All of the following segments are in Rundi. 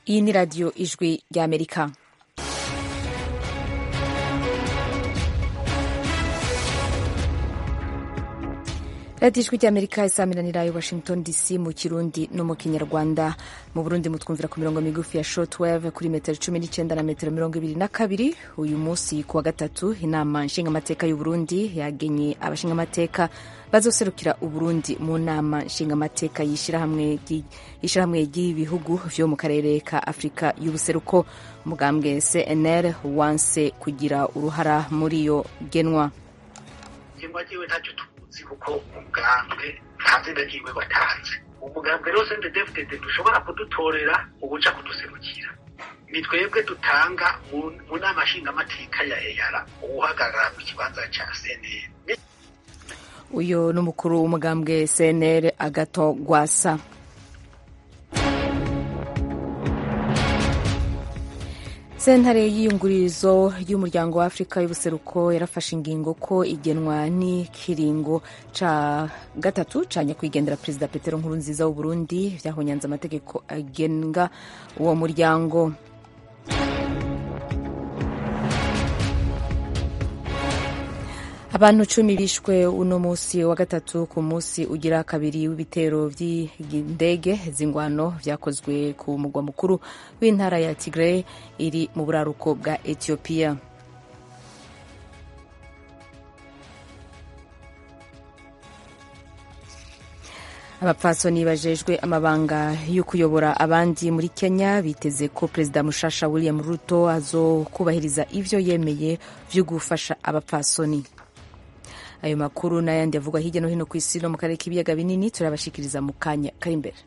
iyi ni radiyo ijwi ry'amerika radiyo ijwi ry'amerika isaamiranira i washington dc mu kirundi no mu kinyarwanda mu burundi mutwumvira ku mirongo migufi ya shortwave kuri metero cumi n'icyenda na metero mirongo ibiri na kabiri uyu munsi ku wa gatatu inama nshingamateka y'uburundi yagenye abashingamateka bazoserukira uburundi mu nama nshingamateka y'ishyirahamwe ry'ibihugu vyo mu karere ka afurika y'ubuseruko umugambwe cnr wanse kugira uruhara muri iyo genwa tuzi kuko umugambwe nta zina ryiwe watanze umugambwe rero sende defudede dushobora kudutorera ubuca kuduserukira ni twebwe dutanga mu nama nshingamateka ya eyara uwuhagarara mu kibanza ca cnr uyu ni umukuru w'umugambwe cnr agato gwasa sentare y'iyungururizo y'umuryango wa afurika y'ubuseruko yarafashe ingingo ko igenwa n'ikiringo ca gatatu ca nyakwigendera perezida petero nkurunziza w'uburundi vyahonyanze amategeko agenga uwo muryango abantu cumi bishwe uno musi wa gatatu ku musi ugira kabiri w'ibitero vy'indege z'ingwano vyakozwe ku mugwa mukuru w'intara ya Tigray iri mu buraruko bwa Ethiopia abapfasoni bajejwe amabanga yo kuyobora abandi muri kenya biteze ko perezida mushasha william ruto azokubahiriza ivyo yemeye vyo gufasha abapfasoni ayo makuru n'ayandi avugwa hirya no hino ku isi no mu karere k'ibiyaga binini turabashikiriza mu kanya kari imbere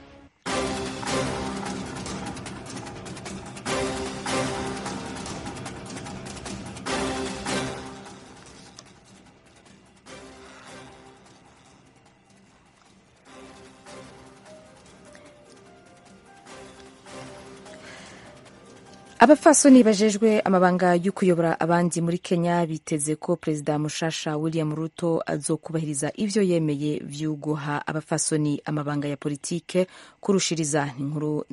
abapfasoni bajejwe amabanga yo kuyobora abandi muri kenya biteze ko perezida mushasha william ruto azokubahiriza ivyo yemeye vy'uguha abapfasoni amabanga ya politike kurushiriza ni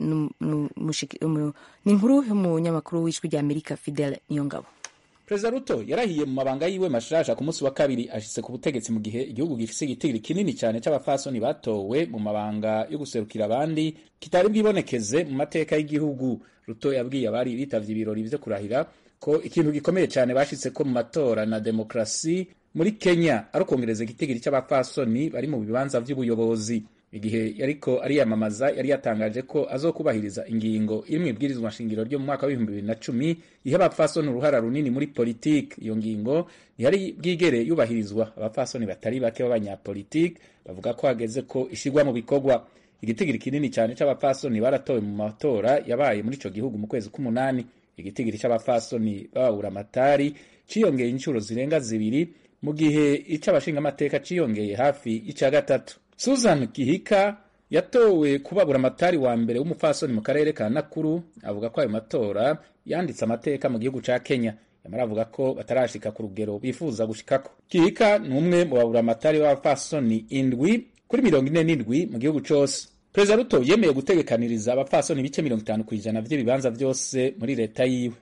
inkuru y'umunyamakuru w'ijwi rya amerika fidel niyongabo perezida ruto yarahiye mu mabanga yiwe mashasha ku munsi wa kabiri ashitse ku butegetsi mu gihe igihugu gifise igitigiri kinini cyane c'abapfasoni batowe mu mabanga yo guserukira abandi kitari bwibonekeze mu mateka y'igihugu ruto yabwiye abari bitavye ibirori vyo kurahira ko ikintu gikomeye cyane bashitse ko mu matora na demokrasi muri kenya ari ukongereza igitigiri c'abapfasoni bari mu bibanza vy'ubuyobozi igihe yariko ariyamamaza yari yatangaje ko azokubahiriza ingingo iri mu ibwirizwa nshingiro ryo mu mwaka w'ibihumbi bibiri na cumi iha abapfasoni uruhara runini muri politiki iyo ngingo ntiyari bwigere yubahirizwa abapfasoni batari bake b'abanyapolitiki bavuga ko hageze ko ishigwa mu bikorwa igitigiri kinini cyane c'abapfasoni baratowe mu matora yabaye muri ico gihugu mu kwezi k'umunani igitigiri c'abapfasoni bababura amatari ciyongeye inshuro zirenga zibiri mu gihe ic'abashingamateka ciyongeye hafi ica gatatu susan gihika yatowe kubabura amatari wa mbere w'umupfasoni mu karere ka nakuru avuga ko ayo matora yanditse amateka mu gihugu ca kenya yamara avuga ko batarashika ku rugero bifuza gushikako gihika ni umwe mu babura amatari b'abapfasoni indwi kuri mirongo ine n'indwi mu gihugu cose perezida ruto yemeye gutegekaniriza abapfasoni ibice mirongo itanu ku ijana vy'ibibanza vyose muri leta yiwe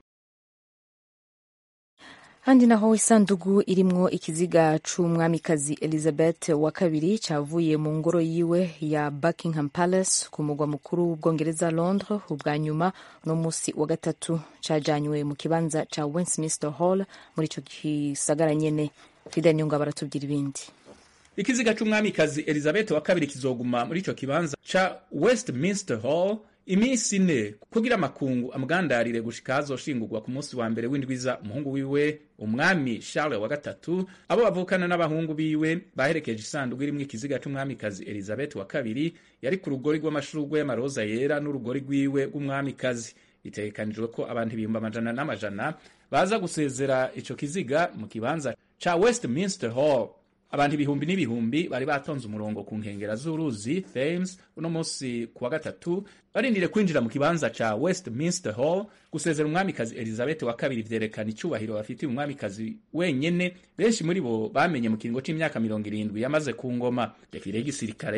handi naho isandugu irimwo ikiziga c'umwamikazi elizabeth wa kabiri cavuye mu ngoro yiwe ya buckingham palace ku mugwa mukuru w'ubwongereza londres ubwa nyuma uno musi wa gatatu cajanywe mu kibanza ca westminster hall muri ico gisagara nyene fidel nyunga baratubwira ibindi ikiziga c'umwamikazi elizabeth wa kabiri kizoguma muri ico kibanza ca westminster hall iminsi ine kugira amakungu amugandarire gushika hazoshingurwa ku munsi wa mbere w'indwiza umuhungu wiwe umwami charles wa gatatu abo bavukana n'abahungu biwe baherekeje isanduku irimwo ikiziga c'umwamikazi elizabeth wa kabiri yari ku rugori rw'amashurwe y'amaroza yera n'urugori rwiwe rw'umwamikazi bitegekanijwe ko abantu ibihumbi amajana n'amajana baza gusezera ico kiziga mu kibanza ca westminster hall abantu ibihumbi n'ibihumbi bari batonze umurongo ku nkengera z'uruzi Thames uno munsi kuwa gatatu barindire kwinjira mu kibanza ca Westminster Hall gusezera umwamikazi Elizabeth wa kabiri vyerekana icubahiro bafitiye umwamikazi wenyene benshi muri bo bamenye mu kiringo c'imyaka mirongo irindwi yamaze ku ngoma defile y'igisirikare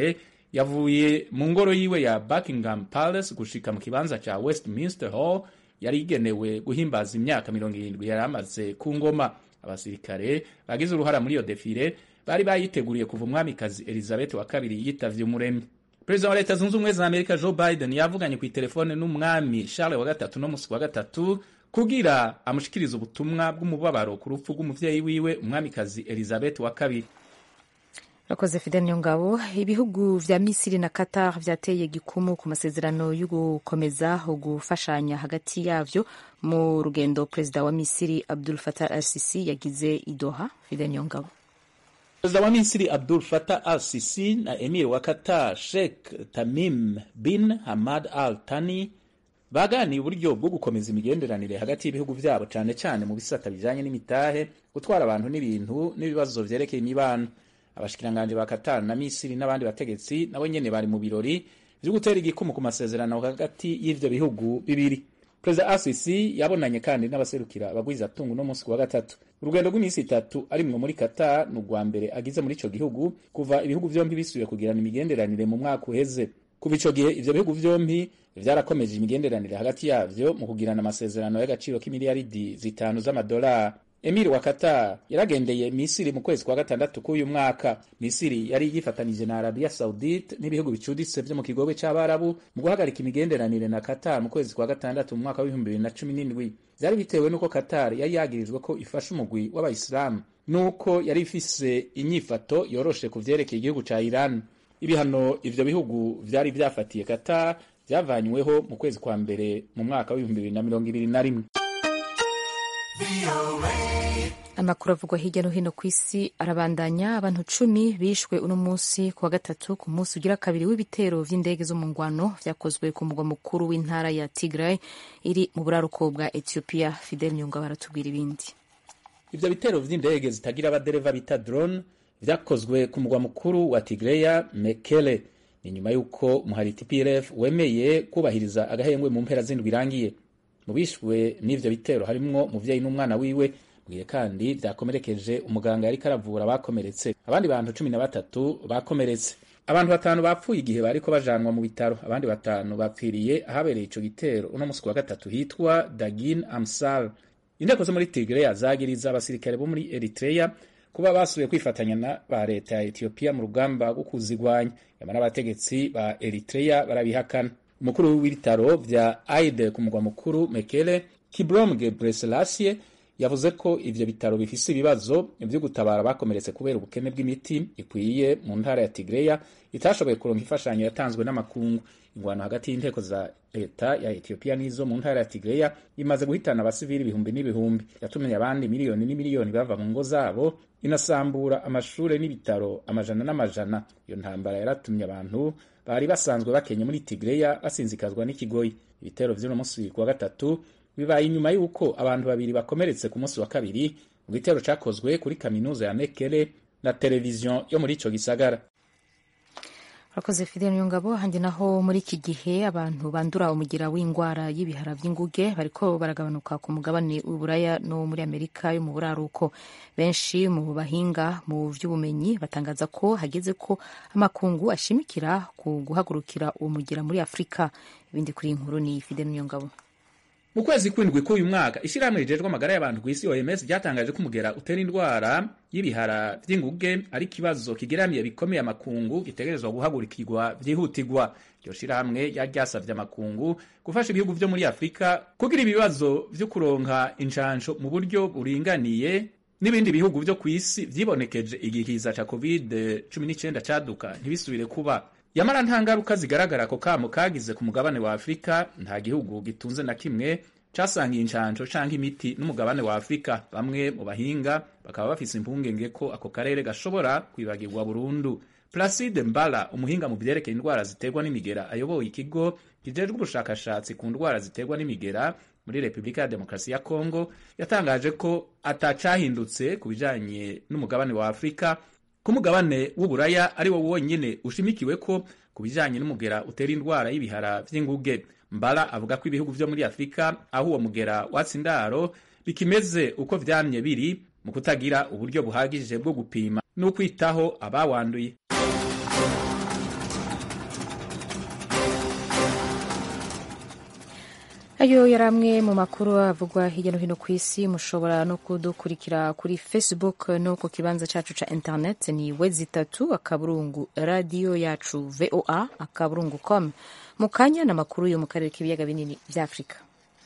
yavuye mu ngoro yiwe ya buckingham palace gushika mu kibanza ca westminster hall yari igenewe guhimbaza imyaka mirongo irindwi yari amaze ku ngoma abasirikare bagize uruhara muri iyo defile bari bayiteguriye kuva umwamikazi elizabeth wa kabiri yitavye umuremyi perezida wa leta zunze ubumwe za amerika joe biden yavuganye ku itelefone n'umwami charles wa gatatu no musi wa gatatu kugira amushikirize ubutumwa bw'umubabaro ku rupfu rw'umuvyeyi wiwe umwamikazi elizabeth wa kabiri Rakoze Fidel Nyongabo. Ibihugu vya Misiri na Qatar vyateye gikumu ku masezerano yo gukomeza gufashanya hagati yavyo mu rugendo perezida wa Misiri Abdul Fattah al-Sisi yagize i Doha. Fidel Nyongabo. perezida wa misiri abdul fatah al sisi na emir wa qatar sheikh tamim bin hamad al tani baganiye uburyo bwo gukomeza imigenderanire hagati y'ibihugu vyabo cane cane mu bisata bijanye n'imitahe gutwara abantu n'ibintu n'ibibazo vyerekeye imibano abashikiranganji ba qatar na misiri n'abandi bategetsi nabo nyene bari mu birori vyo gutera igikumu ku masezerano hagati y'ivyo bihugu bibiri perezida asisi yabonanye kandi n'abaserukira abagwizatungu no munsi wa gatatu urugendo rw'iminsi itatu arimwo muri qatar ni urwa mbere agize muri ico gihugu kuva ibihugu vyombi bisubiye kugirana imigenderanire mu mwaka uheze kuva ico gihe ivyo bihugu vyombi vyarakomeje imigenderanire hagati yavyo mu kugirana amasezerano y'agaciro k'imiliyaridi zitanu z'amadolari emiri wa qatar yaragendeye misiri mu kwezi kwa gatandatu k'uyu mwaka misiri yari yifatanije na arabiya saudite n'ibihugu bicuditse vyo mu kigobe c'abarabu mu guhagarika imigenderanire na qatar mu kwezi kwa gatandatu mu mwaka w'ibihumbi bibiri na cumi n'indwi vyari bitewe n'uko qatar yari yagirijwe ko ifasha umugwi w'abayisilamu n'uko yari ifise inyifato yoroshe ku vyerekeye igihugu ca iran ibihano ivyo bihugu vyari vyafatiye qatar vyavanyweho mu kwezi kwa mbere mu mwaka w'ibihumbi bibiri na mirongo ibiri na rimwe Amakuru avugwa hirya no hino ku isi arabandanya. Abantu cumi bishwe uno munsi ku wa gatatu ku munsi ugira kabiri w'ibitero vy'indege zo mu ngwano vyakozwe ku mugwa mukuru w'intara ya Tigray iri mu buraruko bwa Ethiopia. Fidel Nyunga baratubwira ibindi. ivyo bitero vy'indege zitagira abadereva bita drone vyakozwe ku mugwa mukuru wa Tigray Mekele ni nyuma y'uko umuhari TPLF wemeye kubahiriza agahengwe mu mpera z'indwi irangiye mu bishwe n'ivyo bitero harimwo umuvyeyi n'umwana wiwe bwiye kandi vyakomerekeje umuganga yariko aravura abakomeretse abandi bantu cumi na batatu bakomeretse abantu batanu bapfuye igihe bariko bajanwa mu bitaro abandi batanu bapfiriye ahabereye ico gitero uno musi wa gatatu hitwa Dagin Amsal inteko zo muri Tigray zagiriza abasirikare bo muri Eritrea kuba basubiye kwifatanya na ba leta ya Ethiopia mu rugamba rwo kuzigwanya yamara abategetsi ba Eritrea barabihakana umukuru w'ibitaro vya Aide ku mugwa mukuru Mekele Kibrom Gebreselassie yavuze ko ivyo bitaro bifise ibibazo vyo gutabara bakomeretse kubera ubukene bw'imiti ikwiye mu ntara ya Tigreya itashoboye kuronka imfashanyo yatanzwe n'amakungu ingwano hagati y'inteko za leta ya Ethiopia n'izo mu ntara ya Tigreya imaze guhitana abasivili ibihumbi n'ibihumbi yatumye abandi miliyoni n'imiliyoni bava mu ngo zabo inasambura amashure n'ibitaro amajana n'amajana iyo ntambara yaratumye abantu bari basanzwe bakenye muri Tigreya basinzikazwa n'ikigoyi ibitero vy'uno musi kuwa gatatu bibaye inyuma y'uko abantu babiri bakomeretse ku munsi wa kabiri mu gitero cakozwe kuri kaminuza ya Mekele na televiziyo yo muri ico gisagara Rakoze Fidel Nyongabo handi naho muri iki gihe abantu bandura umugira w'ingwara y'ibihara vy'inguge bariko baragabanuka ku mugabane w'Uburaya no muri Amerika yo mu buraruko benshi mu bahinga mu vy'ubumenyi batangaza ko hageze ko amakungu ashimikira ku guhagurukira uwo mugira muri Afrika ibindi kuri inkuru ni Fidel Nyongabo mu kwezi kwindwi k'uyu mwaka ishirahamwe rijejwe amagara y'abantu ku isi OMS ryatangaje ko umugera utera indwara y'ibihara vy'inguge ari ikibazo kigeramiye bikomeye amakungu gitegerezwa guhagurikirwa vyihutirwa iryo shirahamwe yaryasavye amakungu gufasha ibihugu vyo muri afurika kugira ibibazo vyo kuronka injanjo mu buryo buringaniye n'ibindi bihugu vyo ku isi vyibonekeje igikiza ca covid 19 caduka ntibisubire kuba yamara nta ngaruka zigaragara ako kamo kagize ku mugabane wa afurika nta gihugu gitunze na kimwe casangiye incanco canke imiti n'umugabane wa afurika bamwe mu bahinga bakaba bafise impungenge ko ako karere gashobora kwibagirwa burundu placide mbala umuhinga mu vyerekeye indwara ziterwa n'imigera ayoboye ikigo kijejwe ubushakashatsi ku ndwara ziterwa n'imigera muri repubulika ya demokarasi ya kongo yatangaje ko atacahindutse ku bijanye n'umugabane wa afurika ku mugabane w'uburaya ari wo wonyene ushimikiwe ko ku bijanye n'umugera utera indwara y'ibihara vy'inguge mbala avuga ko ibihugu vyo muri afurika aho uwo mugera watsi indaro bikimeze uko vyamye biri mu kutagira uburyo buhagije bwo gupima n'ukwitaho abawanduye ayo yari amwe mu makuru avugwa hirya no hino ku isi mushobora no kudukurikira kuri facebook no ku kibanza cyacu cya internet ni wezi itatu akaburungu radiyo yacu voa akaburungu com mu kanya n'amakuru yo mu karere k'ibiyaga binini bya afurika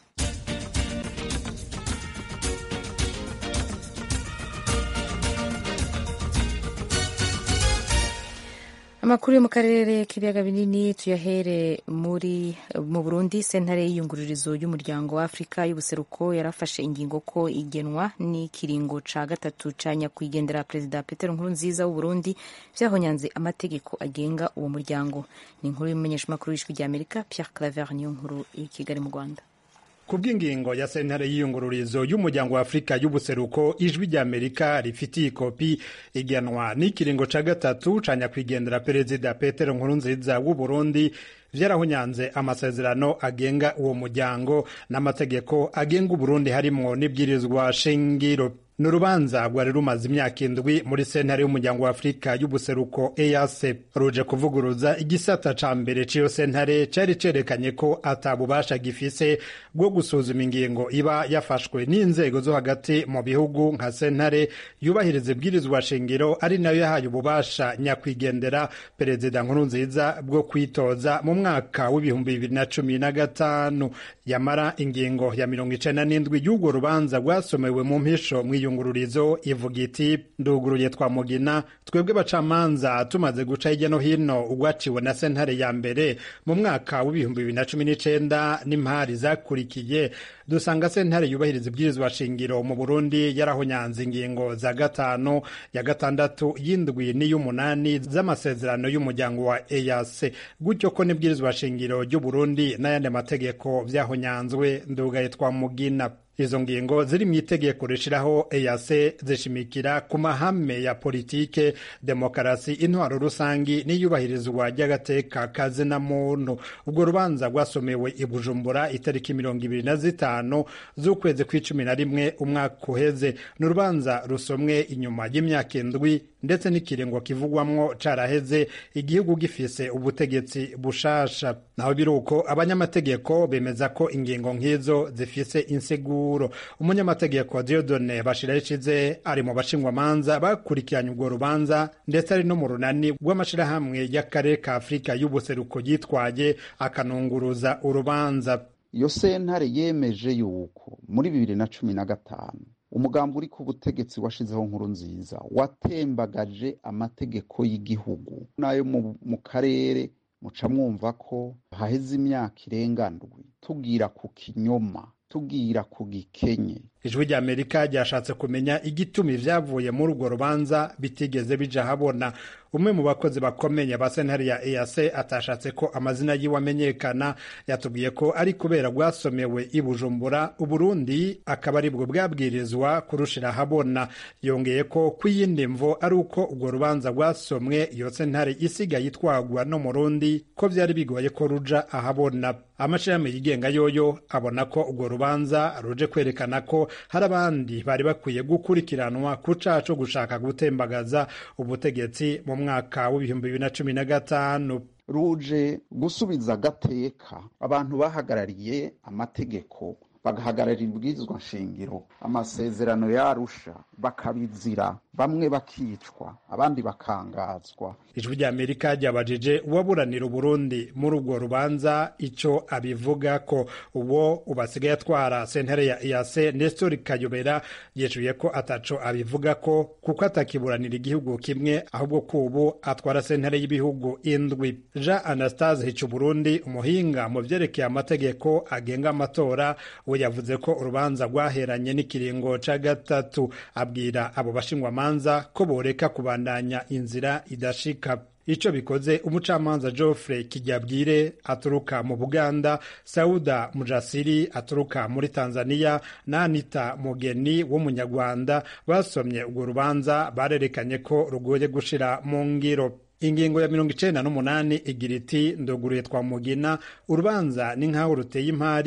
amakuru yo mu karere k'ibiyaga binini tuyahere muri mu burundi sentare y'iyungururizo y'umuryango wa afurika y'ubuseruko yarafashe ingingo ko igenwa n'ikiringo ca gatatu ca nyakwigendera perezida petero nkurunziza w'uburundi vyahonyanze amategeko agenga uwo muryango ni inkuru y'umumenyeshamakuru w'ijwi ry'amerika pierre claver niyo nkuru i kigali mu rwanda ku bw'ingingo ya sentare y'iyungururizo y'umuryango wa afurika y'ubuseruko ijwi ry'amerika rifitiye ikopi igenwa n'ikiringo ca gatatu ca nyakwigendera perezida petero nkurunziza w'uburundi vyarahunyanze amasezerano agenga uwo muryango n'amategeko agenga uburundi harimwo n'ibwirizwa shingiro ni urubanza rwari rumaze imyaka indwi muri sentare y'umuryango wa afurika y'ubuseruko ease ruje kuvuguruza igisata ca mbere c'iyo sentare cari cerekanye ko ata bubasha gifise bwo gusuzuma ingingo iba yafashwe n'inzego zo hagati mu bihugu nka sentare yubahiriza ibwirizwa shingiro ari nayo yahaye ububasha nyakwigendera perezida nkurunziza bwo kwitoza mu mwaka w'ibihumbi bibiri na cumi na gatanu yamara ingingo ya mirongo icenda n'indwi y'urwo rubanza rwasomewe mu mpisho mw'iyungururizo ivuga iti nduguruye twa mugina twebwe bacamanza tumaze guca hirya no hino ugwaciwe na sentare ya mbere mu mwaka w'ibihumbi bibiri na cumi n'icenda n'impari zakurikiye dusanga sentare yubahiriza ibwirizwa shingiro mu burundi yarahonyanze ingingo za gatanu ya gatandatu y'indwi n'iy'umunani z'amasezerano y'umuryango wa ease gutyo ko n'ibwirizwa shingiro ry'uburundi n'ayandi mategeko vyahonyanzwe ndugaye twa mugina izo ngingo ziri mu itegeko rishiraho EAC zishimikira ku mahame ya politike demokarasi intwaro rusangi n'iyubahirizwa ry'agateka kazina muntu ubwo rubanza rwasomewe i Bujumbura itariki mirongo ibiri na zitanu z'ukwezi kw'icumi na rimwe umwaka uheze ni urubanza rusomwe inyuma y'imyaka indwi ndetse n'ikiringo kivugwamwo caraheze igihugu gifise ubutegetsi bushasha naho biruko abanyamategeko bemeza ko ingingo nk'izo zifise insiguro umunyamategeko Diodone Bashirayikize ari mu bashingwamanza bakurikiranye urwo rubanza ndetse ari no mu runani rw'amashirahamwe y'akarere ka Afurika y'ubuseruko yitwaye akanunguruza urubanza iyo sentare yemeje yuko muri bibiri na cumi na gatanu umugambi uri ku butegetsi washizeho nkuru nziza watembagaje amategeko y'igihugu n'ayo mu karere muca mwumva ko haheze imyaka irenga ndwi tubwira ku kinyoma tubwira ku gikenye ijwi rya amerika ryashatse kumenya igituma ibyavuye muri urwo rubanza bitigeze bija habona umwe mu bakozi bakomeye ba sentare ya EAC atashatse ko amazina yiwe amenyekana yatubwiye ko ari kubera rwasomewe i Bujumbura Uburundi akaba aribwo bwabwirizwa kurushira habona yongeye ko kw'iyindi mvo ari uko urwo rubanza rwasomwe iyo sentare isigaye itwagwa no mu Rundi ko vyari bigoye ko ruja ahabona amashirahamwe yigenga yoyo abona ko urwo rubanza ruje kwerekana ko hari abandi bari bakwiye gukurikiranwa ku caha co gushaka gutembagaza ubutegetsi mu mwaka w'ibihumbi bibiri na cumi na gatanu ruje gusubiza agateka abantu bahagarariye amategeko bagahagararira ibwirizwa nshingiro amasezerano yarusha bakabizira bamwe bakicwa abandi bakangazwa ijwi rya amerika ryabajije uwaburanira uburundi muri urwo rubanza ico abivuga ko uwo ubasigaye atwara sentare ya EAC Nestor Kayobera yecuye ko ataco abivuga ko kuko atakiburanira igihugu kimwe ahubwo ko ubu atwara sentare y'ibihugu indwi Jean Anastase Hicuburundi umuhinga mu vyerekeye amategeko agenga amatora we yavuze ko urubanza rwaheranye n'ikiringo ca gatatu abwira abo bashingwamanza ko boreka kubandanya inzira idashika ico bikoze umucamanza Geoffrey Kijyabwire aturuka mu Buganda Sauda Mujasiri aturuka muri Tanzania na Anita Mugeni w'umunyarwanda basomye urwo rubanza barerekanye ko rugoye gushira mu ngiro ingingo ya mirongo icenda n'umunani igira iti ndoguruye twa mugina urubanza ni nk'aho ruteye impari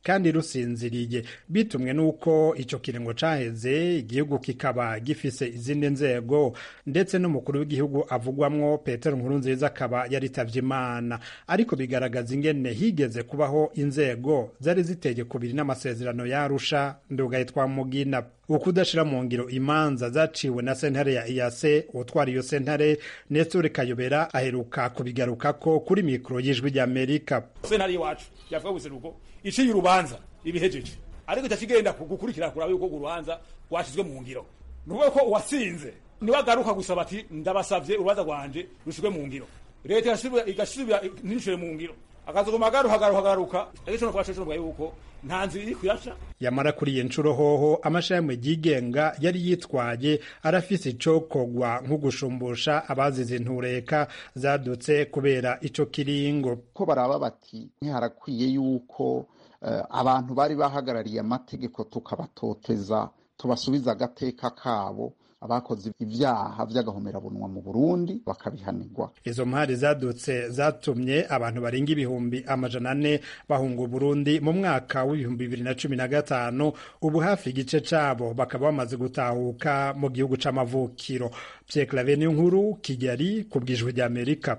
kandi rusinziriye bitumwe n'uko ico kiringo caheze igihugu kikaba gifise izindi nzego ndetse n'umukuru w'igihugu avugwamwo petero nkurunziza akaba yaritavye imana ariko bigaragaza ingene higeze kubaho inzego zari ziteye kubiri n'amasezerano yarusha ndugaye twa mugina ukudashira mu ngiro imanza zaciwe na sentare ya iyase utwara iyo sentare nestor kayobera aheruka kubigarukako kuri mikoro y'ijwi ry'amerika sentare iwacu yavuga guseruko iciye urubanza ibihejeje ariko itakigenda gukurikira kuraba yuko urubanza rwashizwe mu ngiro ni ukuvuga ko uwatsinze niwe agaruka gusaba ati ndabasavye urubanza rwanje rushizwe mu ngiro leta igasubira ntishure mu ngiro akazoguma agaruka agaruka agaruka ariko ico twashoje tuvuga yuko nta nzira iri kuyaca yamara kuri iyi nshuro hoho amashirahamwe yigenga yari yitwaye arafise icokogwa nko gushumbusha abazize intureka zadutse kubera ico kiringo ko baraba bati ntiharakwiye yuko uh, abantu bari bahagarariye amategeko tukabatoteza tubasubiza agateka kabo abakoze ibyaha by'agahomerabunwa mu Burundi bakabihanirwa izo mpari zadutse zatumye abantu barenga ibihumbi amajana ane bahunga Burundi mu mwaka w'ibihumbi bibiri na cumi na gatanu ubu hafi igice cabo bakaba bamaze gutahuka mu gihugu c'amavukiro Pierre Claver nkuru Kigali ku bwijwi rya Amerika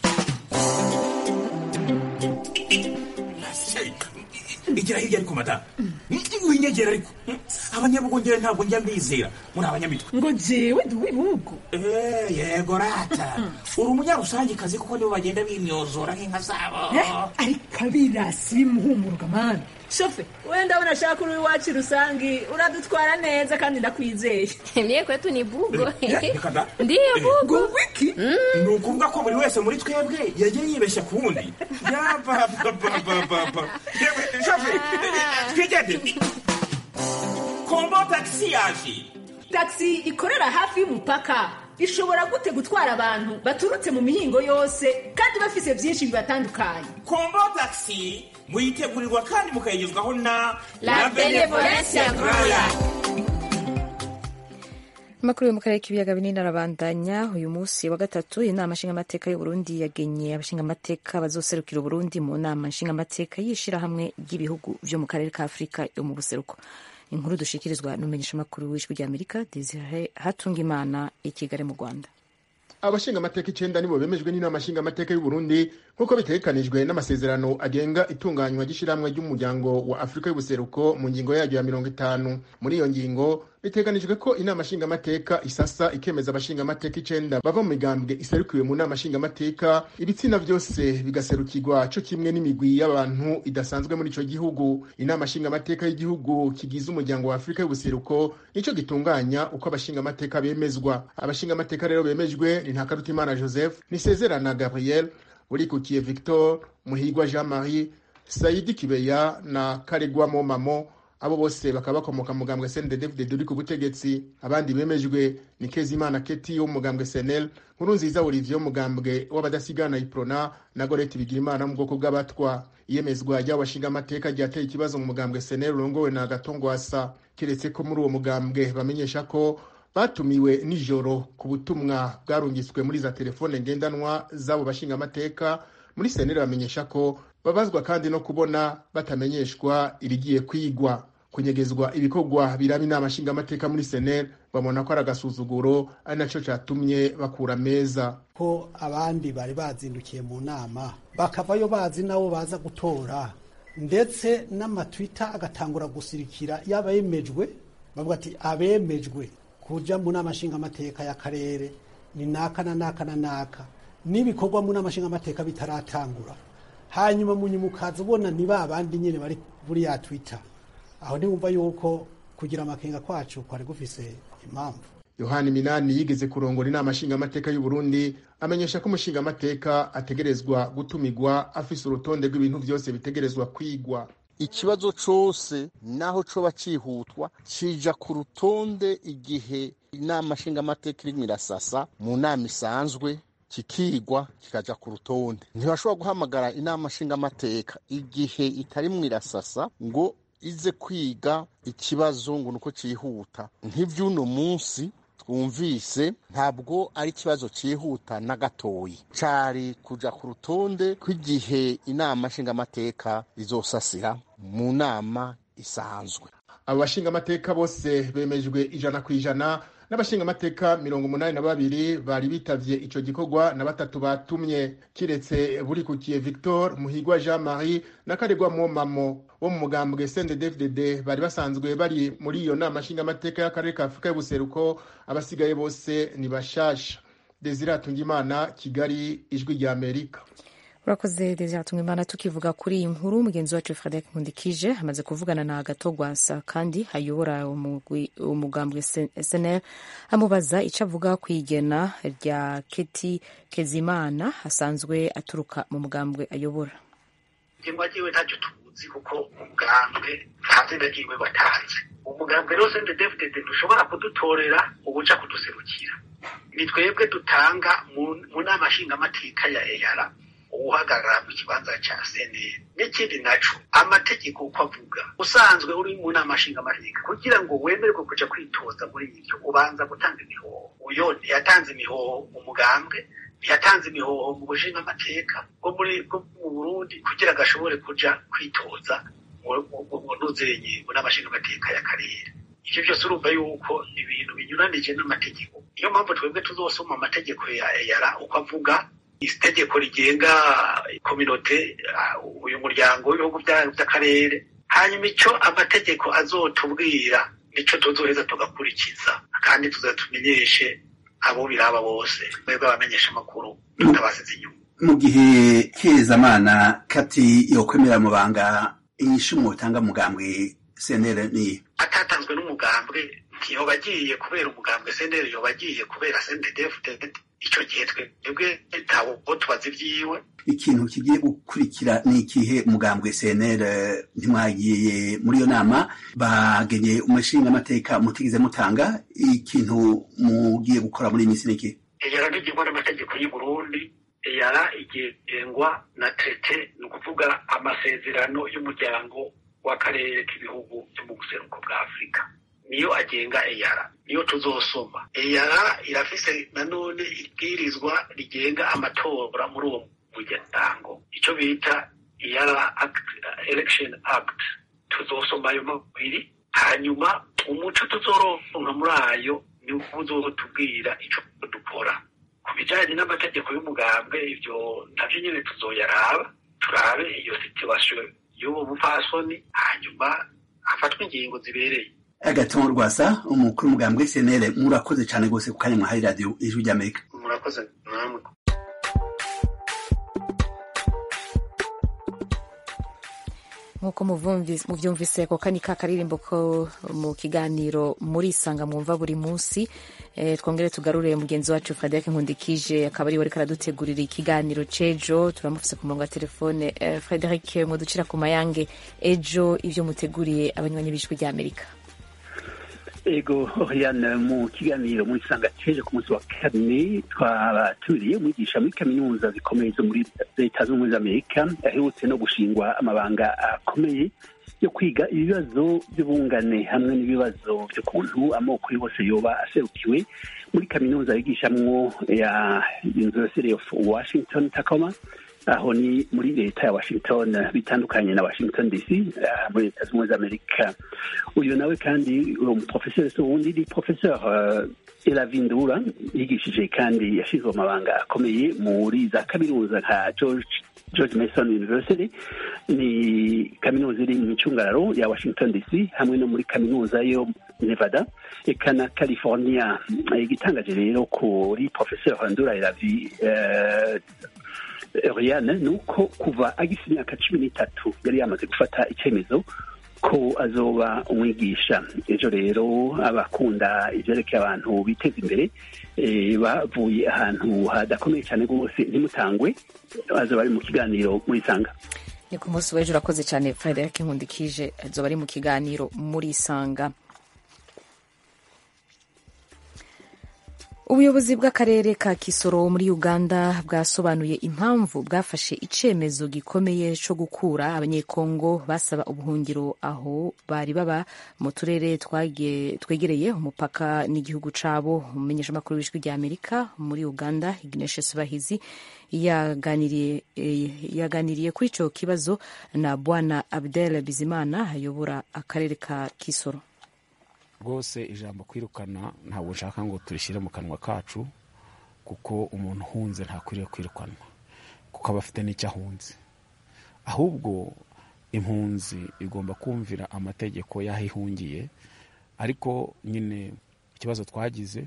igira hirya ariko mata winyegera ariko abanyabugongera ntabwo njya mbizera muri abanyamitwe ngo jewe ndi uw'ibihugu yego rata uri umunyarusangikazi kuko nibo bagenda bimyozora nk'inka zabo ariko abirasi bimuhumuruka mani shofe wenda ndabona ashaka uri iwacu rusangi uradutwara neza kandi ndakwizeye mie kwetu ni bugo ndiyo bugo wiki ni ukuvuga ko buri wese muri twebwe yagiye yibeshya ku wundi yapapapapapa shofe twigende kombo tagisi yaje tagisi ikorera hafi y'umupaka ishobora gute gutwara abantu baturutse mu mihingo yose kandi bafise byinshi bibatandukanye kombo tagisi muyitegurirwa kandi mukayigezwaho na la benevolencia groya amakuru yo mu karere k'ibiyaga binini arabandanya uyu munsi wa gatatu inama nshingamateka y'uburundi yagenye abashingamateka bazoserukira uburundi mu nama nshingamateka y'ishirahamwe ry'ibihugu vyo mu karere ka afurika yo mu buseruko inkuru dushikirizwa n'umumenyeshamakuru w'ijwi ry'amerika desire hatungimana i kigali mu rwanda abashingamateka icenda nibo bemejwe n'inama nshingamateka y'uburundi nk'uko bitegekanijwe n'amasezerano agenga itunganywa ry'ishirahamwe ry'umuryango wa afurika y'ubuseruko mu ngingo yaryo ya mirongo itanu muri iyo ngingo biteganijwe ko inama nshingamateka isasa ikemeza abashingamateka icenda bava mu migambwe iserukiwe mu nama nshingamateka ibitsina vyose bigaserukirwa co kimwe n'imigwi y'abantu idasanzwe muri ico gihugu inama nshingamateka y'igihugu kigize umuryango wa afurika y'ubuseruko nico gitunganya uko abashingamateka bemezwa abashingamateka rero bemejwe ni ntakarutimana joseph nisezerana gabriel urikukiye victor muhigwa jean marie saidi kibeya na karegwa momamo abo bose bakaba bakomoka mu mugambwe CNDD-FDD uri ku butegetsi abandi bemejwe ni Kezimana Keti wo mu mugambwe SNL nkuru nziza Olivier wo mu mugambwe w'abadasigana Iprona na Gorete Bigirimana mu bwoko bw'abatwa iyemezwa ry'abashinga amateka ryateye ikibazo mu mugambwe SNL urongowe na Gatongwasa kiretse ko muri uwo mugambwe bamenyesha ko batumiwe nijoro ku butumwa bwarungitswe muri za telefone ngendanwa z'abo bashinga amateka muri SNL bamenyesha ko babazwa kandi no kubona batamenyeshwa irigiye kwigwa kunyegezwa ibikorwa biraba inama nshingamateka muri senel babona ko ari agasuzuguro ari naco catumye bakura meza ko abandi bari bazindukiye mu nama bakavayo bazi nabo baza gutora ndetse n'amatwita agatangura gusirikira yaba yemejwe bavuga ati abemejwe kuja mu nama nshingamateka y'akarere ni naka na naka na naka n'ibikorwa mu nama nshingamateka bitaratangura hanyuma munyuma ukaza ubona ni ba bandi nyine bari buri ya twitter aho ntiwumva yuko kugira amakenga kwacu kwari gufise impamvu yohani minani yigeze kurongora inama nshingamateka y'u Burundi amenyesha ko umushingamateka ategerezwa gutumigwa afise urutonde rw'ibintu vyose bitegerezwa kwigwa ikibazo cose naho coba cihutwa cija ku rutonde igihe inama nshingamateka irimwo irasasa mu nama isanzwe kikigwa kikaja ku rutonde ntibashobora guhamagara inama nshingamateka igihe itarimwo irasasa ngo ize kwiga ikibazo ngo nuko cihuta nk'ivy'uno munsi twumvise ntabwo ari ikibazo cyihuta na gatoyi cari kuja ku rutonde kw'igihe inama nshingamateka izosasira mu nama isanzwe abo bashingamateka bose bemejwe ijana ku ijana n'abashingamateka mirongo umunani na babiri bari bitavye ico gikorwa na batatu batumye kiretse burikukiye victor muhigwa jean marie na karegwa momamo wo mu mugambwe cnddfdd bari basanzwe bari muri iyo nama nshingamateka y'akarere ka afurika y'ubuseruko abasigaye bose ni bashasha desire atungimana kigali ijwi rya amerika urakoze desire imana tukivuga kuri iyi nkuru mugenzi wacu frederic nkundikije amaze kuvugana na gatogwasa kandi ayobora umugambwe snl amubaza icyo avuga ku igena rya keti kezimana asanzwe aturuka mu mugambwe ayobora igengwa ryiwe ntacyo tuzi kuko umugambwe nta zina ryiwe watanze umugambwe rero sendedefudede dushobora kudutorera ubuca kuduserukira ni twebwe dutanga mu nama nshingamateka ya eyara uhagarara mu kibanza cya seneri n'ikindi naco amategeko uko avuga usanzwe uri mu nama nshingamateka kugira ngo wemererwe kuja kwitoza muri ibyo ubanza gutanga imihoho uyo ntiyatanze imihoho umugambwe ntiyatanze imihoho mu bushingamateka bwo muri bwo mu burundi kugira ngo ashobore kuja kwitoza mu ntuzenye mu nama nshingamateka y'akarere ivyo byose urumva yuko ibintu binyuranije n'amategeko niyo mpamvu twebwe tuzosoma amategeko ya eyara uko avuga itegeko rigenga kominote uyu muryango w'ibihugu by'akarere hanyuma icyo amategeko azotubwira nicyo tuzoheza tugakurikiza kandi tuzatumenyeshe abo biraba bose mwebwe abamenyesha amakuru tutabasize inyuma mu gihe kezamana kati yokwemera mubanga inyishu mutanga mugambwe senere ni atatanzwe n'umugambwe ntiyoba agiye kubera umugambwe senere yoba agiye kubera sendedefudede icyo gihe twebwe ntawo tubaza ibyiwe ikintu kigiye gukurikira ni ikihe mugambwe cnr ntimwagiye muri iyo nama bagenye umushinga amateka mutigeze mutanga ikintu mugiye gukora muri iyi minsi ni ikihe eyara ntigengwa n'amategeko y'u burundi eyara igengwa na tete ni ukuvuga amasezerano y'umuryango w'akarere k'ibihugu byo mu buseruko bwa afurika niyo agenga eyara niyo tuzosoma eyara irafise nanone ibwirizwa rigenga amatora muri uwo muryango icyo bita eyara election act tuzosoma ayo mabiri hanyuma umuco tuzoronka muri ayo ni uzotubwira ico dukora ku bijanye n'amategeko y'umugambwe ivyo navyo nyene tuzoyaraba turabe iyo situation y'uwo mupfasoni hanyuma hafatwe ingingo zibereye agatongo rwasa umukuru w'umugambwe cnl murakoze cyane rwose ku kanya mwahaye radiyo ijwi ry'amerika murakoze namwe nk'uko muvyumvise ko kani ka karirimbo ko mu kiganiro muri isanga mwumva buri munsi e, twongere tugarure mugenzi wacu frederic nkundikije akaba ari we ariko aradutegurira ikiganiro c'ejo turamufise ku murongo wa telefone e, frederic muducira ku mayange ejo ivyo muteguriye abanywanyi b'ijwi ry'amerika ego oriane mu kiganiro muri sanga ceje ku munsi wa kane twabaturiye umwigisha muri kaminuza zikomeye zo muri leta z'ubumwe z'amerika aherutse no gushingwa amabanga akomeye yo kwiga ibibazo by'ubungane hamwe n'ibibazo by'ukuntu amoko yose yoba aserukiwe muri kaminuza yigishamwo ya university of washington tacoma aho ni muri leta ya washington bitandukanye na washington dc uh, muri leta z'ubumwe z'amerika uyu nawe kandi uwo muprofeseri se wundi ni professeur uh, elavindura yigishije kandi yashizwe amabanga akomeye muri za kaminuza nka george george mason university ni kaminuza iri mu micungararo ya washington dc hamwe no muri kaminuza yo nevada eka na california igitangaje rero kuri professeur ndura elavi uh, Oriane ni uko kuva agifite imyaka cumi n'itatu yari yamaze gufata icyemezo ko azoba umwigisha ejo rero abakunda ibyerekeye abantu biteza imbere bavuye ahantu hadakomeye cyane rwose ntimutangwe azoba ari mu kiganiro muri sanga ni ku munsi w'ejo urakoze cyane frederic nkundikije azoba ari mu kiganiro muri sanga ubuyobozi bw'akarere ka kisoro muri uganda bwasobanuye impamvu bwafashe icyemezo gikomeye cyo gukura abanyekongo basaba ubuhungiro aho bari baba mu turere twegereye umupaka n'igihugu cyabo umumenyeshamakuru w'ijwi rya amerika muri uganda igneshe bahizi yaganiriye yaganiriye kuri icyo kibazo na bwana abdel bizimana ayobora akarere ka kisoro rwose ijambo kwirukana ntabwo nshaka ngo turishyire mu kanwa kacu kuko umuntu uhunze ntakwiriye kwirukanwa kuko aba afite n'icyo ahunze ahubwo impunzi igomba kumvira amategeko y'aho ihungiye ariko nyine ikibazo twagize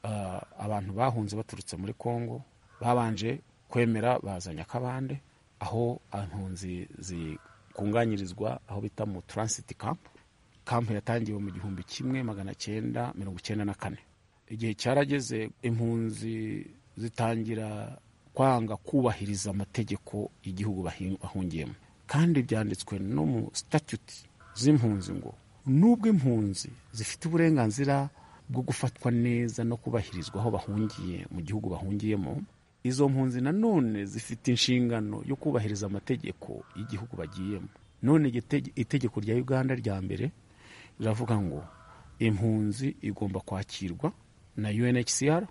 abantu bahunze baturutse muri congo babanje kwemera bazanye akabande aho impunzi zikunganyirizwa aho bita mu taransiti kampu kampu yatangiwe mu gihumbi kimwe magana cyenda mirongo icyenda na kane igihe cyarageze impunzi zitangira kwanga kubahiriza amategeko y'igihugu bahungiyemo kandi byanditswe no mu statute z'impunzi ngo nubwo impunzi zifite uburenganzira bwo gufatwa neza no kubahirizwa aho bahungiye mu gihugu bahungiyemo izo mpunzi nanone zifite inshingano yo kubahiriza amategeko y'igihugu bagiyemo none itegeko rya uganda rya mbere riravuga ngo impunzi igomba kwakirwa na UNHCR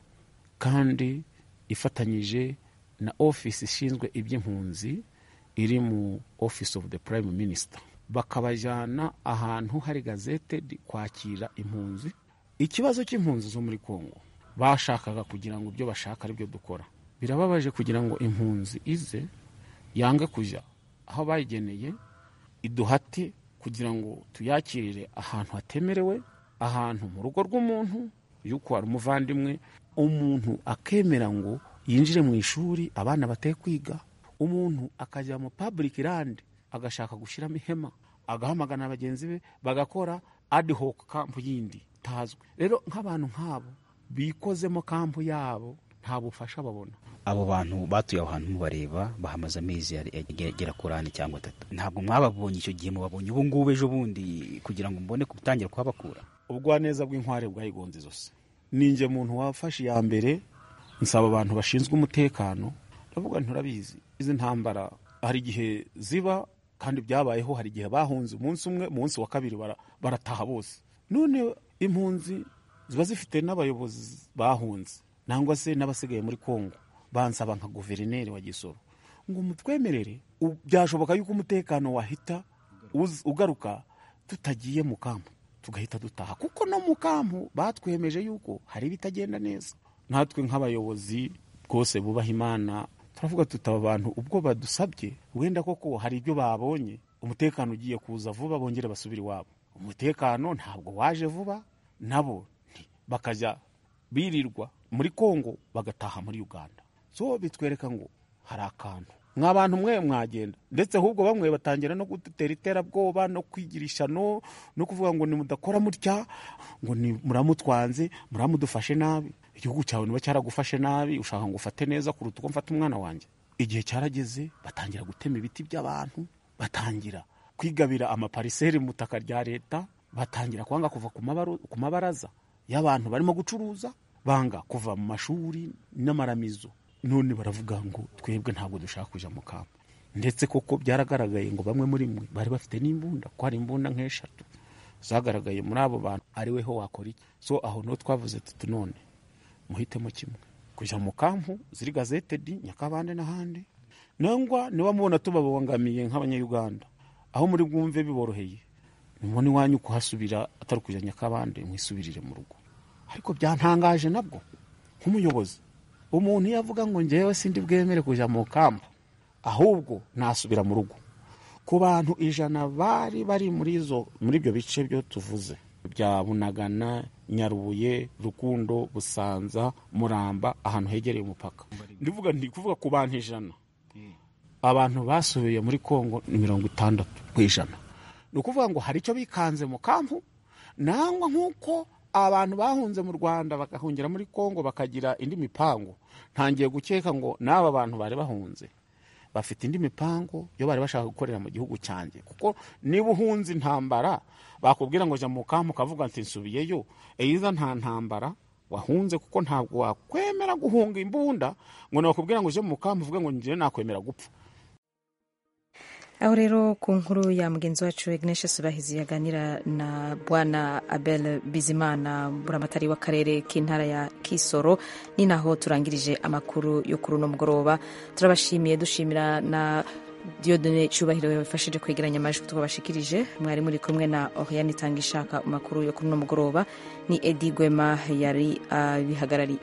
kandi ifatanyije na ofisi ishinzwe iby'impunzi iri mu office of the prime minister bakabajyana ahantu hari gazetedi kwakira impunzi ikibazo cy'impunzi zo muri congo bashakaga kugira ngo ibyo bashaka aribyo dukora birababaje kugira ngo impunzi ize yange kujya aho bayigeneye iduhate kugira ngo tuyakirire ahantu hatemerewe ahantu mu rugo rw'umuntu yuko hari umuvandimwe umuntu akemera ngo yinjire mu ishuri abana bateye kwiga umuntu akajya mu public land agashaka gushyiramo ihema agahamagana bagenzi be bagakora ad hoc kampu yindi itazwi rero nk'abantu nk'abo bikozemo kampu yabo nta bufasha babona abo bantu batuye aho hantu mubareba bahamaze amezi agera kuri ane cyangwa atatu ntabwo mwababonye icyo gihe mubabonye ubu ngubu ejo bundi kugira ngo mbone gutangira kuhabakura ubugwaneza bw'inkware bwayigonze zose ninjye muntu wafashe iya mbere nsaba abantu bashinzwe umutekano ndavuga nturabizi izi ntambara hari igihe ziba kandi byabayeho hari igihe bahunze umunsi umwe umunsi wa kabiri barataha bose none impunzi ziba zifite n'abayobozi bahunze nangwa se n'abasigaye muri kongo bansaba nka guverineri wa gisoro ngo mutwemerere byashoboka yuko umutekano wahita ugaruka tutagiye mu kampu tugahita dutaha kuko no mu kampu batwemeje yuko hari ibitagenda neza natwe nk'abayobozi rwose bubaha imana turavuga tutaba abantu ubwo badusabye wenda koko hari ibyo babonye umutekano ugiye kuza vuba bongere basubire iwabo umutekano ntabwo waje vuba nabo bakajya birirwa muri kongo bagataha muri uganda so bitwereka ngo hari akantu mwa bantu mwe mwagenda ndetse ahubwo bamwe batangira no gutera iterabwoba no kwigirisha no no kuvuga ngo nimudakora mutya ngo muramutwanze muramudufashe nabi igihugu cyawe niba cyaragufashe nabi ushaka ngo ufate neza kuruta uko mfata umwana wanjye igihe cyarageze batangira gutema ibiti by'abantu batangira kwigabira amapariseri mu butaka rya leta batangira kwanga kuva ku mabaraza y'abantu barimo gucuruza banga kuva mu mashuri n'amaramizo none baravuga ngo twebwe ntabwo dushaka kujya mu kampo ndetse koko byaragaragaye ngo bamwe muri mwe bari bafite n'imbunda ko hari imbunda nk'eshatu zagaragaye muri abo bantu ari weho wakora iki so aho niho twavuze tuti none muhitemo kimwe kujya mu kampu ziri gazetedi nyakabande n'ahandi nangwa niba mubona tubabangamiye nk'abanyayuganda aho muri bwumve biboroheye nimubona iwanyu kuhasubira atari kujya nyakabande mwisubirire mu rugo ariko byantangaje nabwo nk'umuyobozi umuntu iyo avuga ngo ngewe sindi bwemere kujya mu kampu ahubwo nasubira mu rugo ku bantu ijana bari bari muri izo muri ibyo bice byo tuvuze bya bunagana nyarubuye rukundo busanza muramba ahantu hegereye umupaka ndivuga ndi kuvuga ku bantu ijana abantu basubiye muri kongo ni mirongo itandatu ku ijana ni ukuvuga ngo hari icyo bikanze mu kampu nangwa nk'uko abantu bahunze mu rwanda bagahungira muri kongo bakagira indi mipango ntangiye gukeka ngo n'aba bantu bari bahunze bafite indi mipango yo bari bashaka gukorera mu gihugu cyanjye kuko niba uhunze intambara bakubwira ngo jya mu kampu ukavuga ati nsubiyeyo eyiza nta ntambara wahunze kuko ntabwo wakwemera guhunga imbunda ngo nakubwira ngo uje mu kampu uvuge ngo njyewe nakwemera gupfa aho rero ku nkuru ya mugenzi wacu Ignatius Bahizi yaganira na bwana Abel Bizimana buramatari w'akarere k'intara ya Kisoro ni naho turangirije amakuru yo kuri uno mugoroba turabashimiye dushimira na Diodone Cyubahiro yafashije kwegeranya amajwi twabashikirije mwari muri kumwe na Oriane Tangishaka amakuru yo kuri uno mugoroba ni Edi Gwema yari abihagarariye